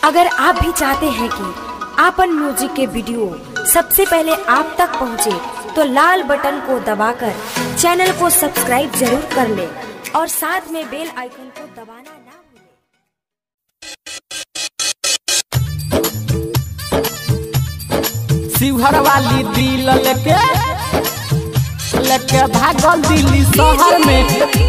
अगर आप भी चाहते हैं कि आपन म्यूजिक के वीडियो सबसे पहले आप तक पहुंचे, तो लाल बटन को दबाकर चैनल को सब्सक्राइब जरूर कर ले और साथ में बेल आइकन को दबाना ना भूलें। शिवहर वाली दिल लेके लेके भागल दिल्ली शहर में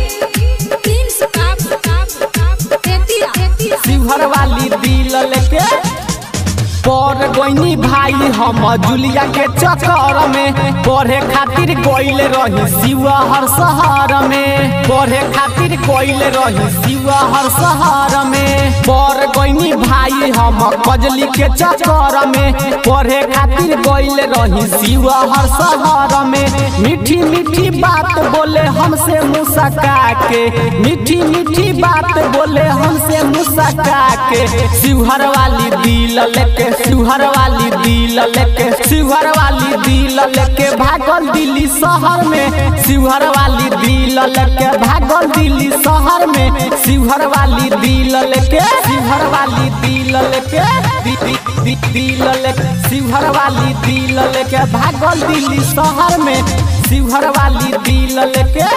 शिवहर वाली दिल लेके पर गईनी भाई हम जुलिया के चक्कर में पढ़े खातिर गईल रही शिवहर शहर में पढ़े खातिर गईल रही शिवहर शहर में पर गईनी भाई हम कजली के चक्कर में पढ़े खातिर गईल रही शिवहर शहर में मीठी मीठी बात बोले हमसे मुस्का के मीठी मीठी बात बोले हमसे मुस्का के शिवहर वाली दिल लेके शिवहर वाली दिल लेके शिवहर वाली दिल लेके भागल दिल्ली शहर में शिवहर वाली दिल लेके भागल दिल्ली शहर में शिवहर वाली दिल लेके शिवहर वाली दिल लेके दी- दी- दी- दिल लेके शिवहर वाली दिल लेके भागल दिल्ली शहर में शिवहर वाली दिल लेके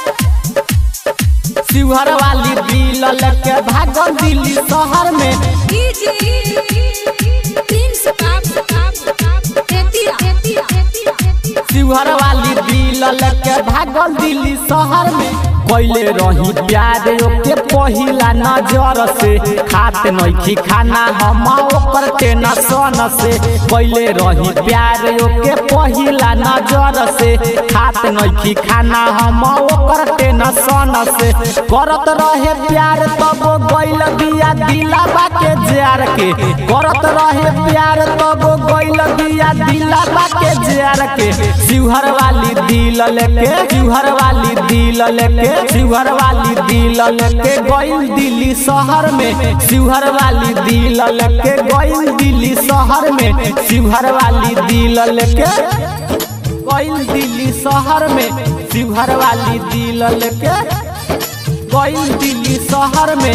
शिवहर वाली दिल लेके भागल दिल्ली शहर में शिवहर वाली दिल लेके भागल दिल्ली शहर में कैले रही प्यार ओके पहिला नजर से खात नइखी खाना हम ओकर टेंशन से कैले रही प्यार ओके पहिला नजर से खात नइखी खाना हम ओकर टेंशन से करत रहे प्यार तब गइल बिया दिलाबा के जार के करत रहे प्यार तब गइल बिया दिलाबा के जार के शिवहर वाली दिल लेके शिवहर वाली दिल लेके शिवहर वाली दिल लेके गइल दिल्ली शहर में शिवहर वाली दिल लेके गइल दिल्ली शहर में शिवहर वाली दिल लेके गइल दिल्ली शहर में शिवहर वाली दिल लेके गइल दिल्ली शहर में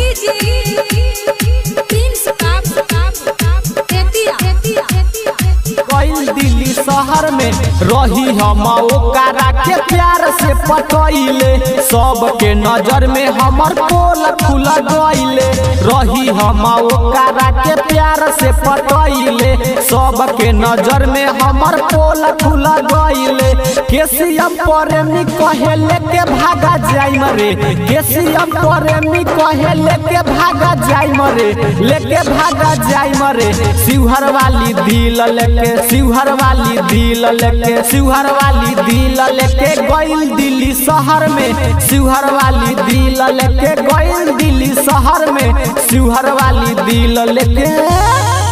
गइल दिल्ली शहर में रही हम ओकरा के प्यार से पटैले सबके नजर में हमर पोल खुल गइले रही हम ओकरा के प्यार से पटैले सबके नजर में हमर पोल खुल गइले केसीएम प्रेमी कहे लेके भागा जाई मरे केसीएम प्रेमी कहे लेके भागा जाई मरे लेके भागा जाई मरे शिवहर वाली दिल लेके शिवहर वाली दिल लेके शिवहर वाली दिल लेके गइल दिल्ली शहर में शिवहर वाली दिल लेके गइल दिल्ली शहर में शिवहर वाली दिल लेके